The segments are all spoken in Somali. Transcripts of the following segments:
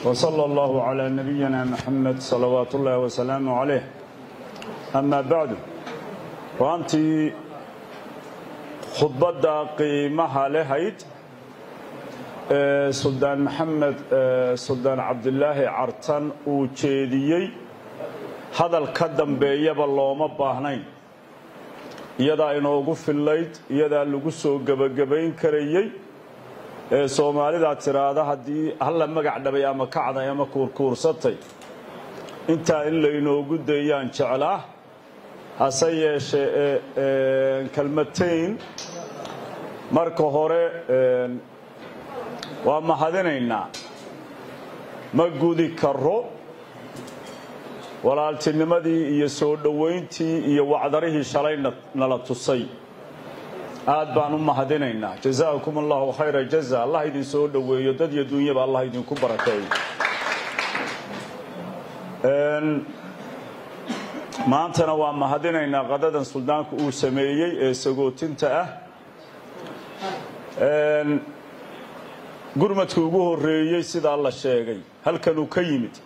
وصلى الله على نبينا محمد صلوات الله وسلامه عليه أما بعد وأنتي khudbadda qiimaha lehayd ee suldaan maxamed suldaan cabdilaahi cartan uu jeediyey hadal ka dambeeyaba looma baahnayn iyadaa inoogu fillayd iyadaa lagu soo gebagabayn karayey ee soomaalidaa tiraahda haddii halla magac dhabay ama kacday ama kuurkuursatay intaa in laynoogu dayaan jeclaa hase yeeshee kelmatayn marka hore waa mahadinaynaa ma gudi karo walaaltinimadii iyo soo dhowayntii iyo wacdarihii shalay nala tusay aad baan u mahadinaynaa jazaakum allahu khayra jaza allah idin soo dhoweeyo dad iyo dunyaba allah idinku barakeeyo maantana waa mahadinaynaa qadadan suldaanku uu sameeyey ee sagootinta ah gurmadka ugu horeeyey sidaa la sheegay halkanuu ka yimid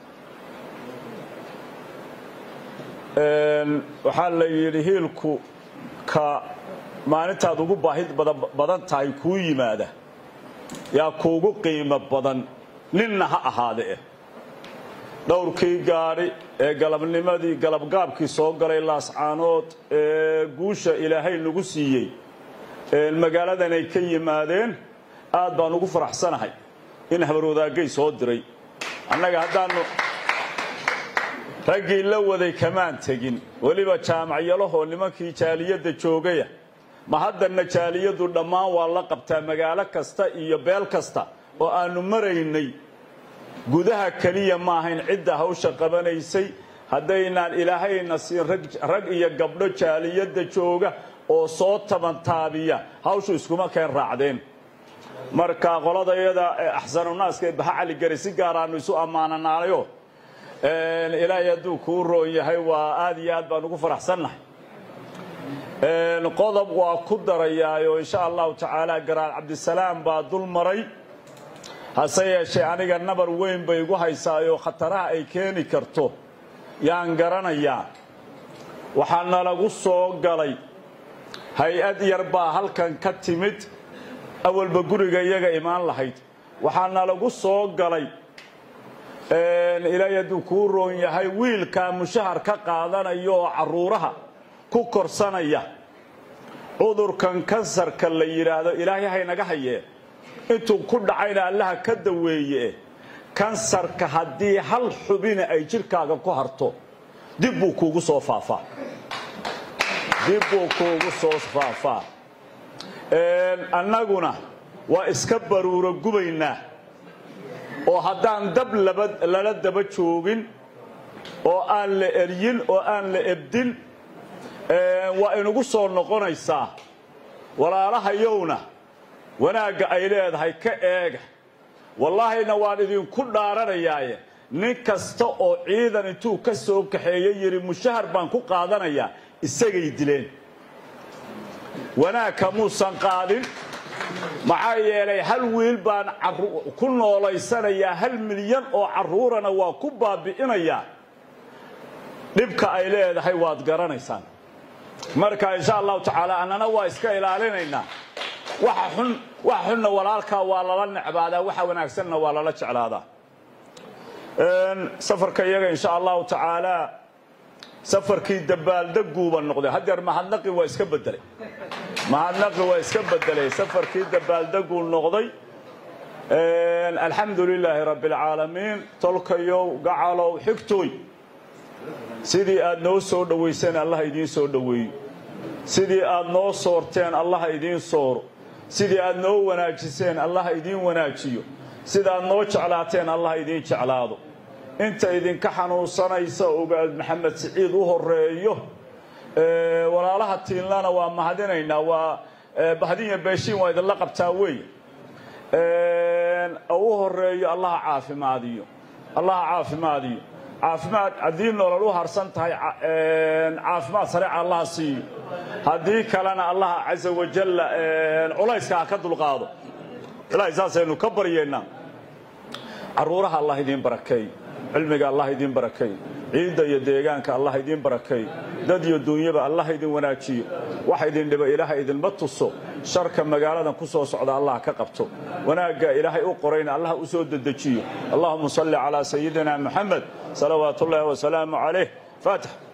waxaa la yidhi hiilku ka maalintaad ugu baahi badan tahay kuu yimaada yaa kuugu qiimo badan ninna ha ahaade eh dhowrkii gaadhi ee galabnimadii galabgaabkii soo galay laascaanood ee guusha ilaahay nagu siiyey magaaladan ay ka yimaadeen aad baan ugu faraxsanahay in habarwadaagay soo diray annaga haddaannu raggii la waday kamaan tegin weliba jaamacyalahoo nimankii jaaliyadda joogaya ma haddanna jaaliyaddu dhammaan waa la qabtaa magaalo kasta iyo beel kasta oo aannu maraynay gudaha keliya ma ahayn cidda hawsha qabanaysay haddaynaan ilaahayna siin rag iyo gabdho jaaliyadda jooga oo soo tabantaabiya hawshu iskuma keen raacdeen marka qoladayada axsanunaaska ee baha caligari si gaaraannu isu ammaananaanayo ilaahay hadduu kuu roon yahay waa aad iyo aad baan ugu faraxsannahay qodob waa ku darayaayo insha allahu tacaala garaal cabdisalaam baa dul maray hase yeeshee aniga nabar weyn bay igu haysaayoo khataraha ay keeni karto yaan garanayaa waxaa nalagu soo galay hay-ad yar baa halkan ka timid awalba guriga iyaga imaan lahayd waxaa nalagu soo galay ilaahay hadduu kuu roon yahay wiilkaa mushahar ka qaadanaya oo carruuraha ku korsanaya cudurkan kansarka la yidhaahdo ilaahay haynaga hayee intuu ku dhacayna allaha ka daweeye kansarka haddii hal xubina ay jidhkaaga ku harto dib buu kuugu soo faafaa dib buu kuugu soo faafaa annaguna waa iska baruuro gubaynaa oo haddaan dab lala daba joogin oo aan la eryin oo aan la ebdin waa inugu soo noqonaysaa walaalahayowna wanaagga ay leedahay ka eega wallaahina waan idinku dhaaranayaaye nin kasta oo ciidan intuu ka soo kaxeeye yidhi mushahar baan ku qaadanayaa isagay dileen wanaag kamuusan qaadin maxaa yeelay hal wiil baan ku noolaysanayaa hal milyan oo carruurana waa ku baabi'inayaa dhibka ay leedahay waad garanaysaan marka insha allahu tacaala annana waa iska ilaalinaynaa waxa xun waxa xunna walaalkaa waa lala necbaadaa waxa wanaagsanna waa lala jeclaadaa safarka iyaga insha allahu tacaala safarkii dabaaldeguuba noqday haddeer mahadnaqi waa iska bedelay mahadnaqi waa iska bedelay safarkii dabaaldeguu noqday alxamdu lilaahi rabbi alcaalamiin tolkayow gacalow xigtooy sidii aad noo soo dhowayseen allah idiin soo dhoweeyo sidii aad noo soorteen allah idiin sooro sidii aad noo wanaajiseen allah idiin wanaajiyo sidaaad noo jeclaateen allah idiin jeclaado inta idinka xanuunsanaysa ogaad maxamed siciid u horeeyo walaalaha tiinlana waa mahadinaynaa waa bahdinya beeshiin waa idinla qabtaa wey u horeeyo allaha caafimaadiyo allaha caafimaadiyo caafimaad haddii nolol u harsan tahay caafimaad sareeca allaha siiyo haddii kalena allaha caza wajalla culayska ha ka dulqaado ilaahay saasaynu ka baryaynaa carruuraha allah idiin barakeey cilmiga allah idiin barakeey ciidda iyo deegaanka allah idiin barakeey dad iyo duunyaba allah idin wanaajiyo wax idin dhiba ilaahay idinma tuso sharka magaaladan ku soo socda allah ka qabto wanaagga ilaahay u qorayna allah u soo dedejiyo allahuma salli calaa sayidina moxamed salawaat ullaahi wasalaamu calayh faatix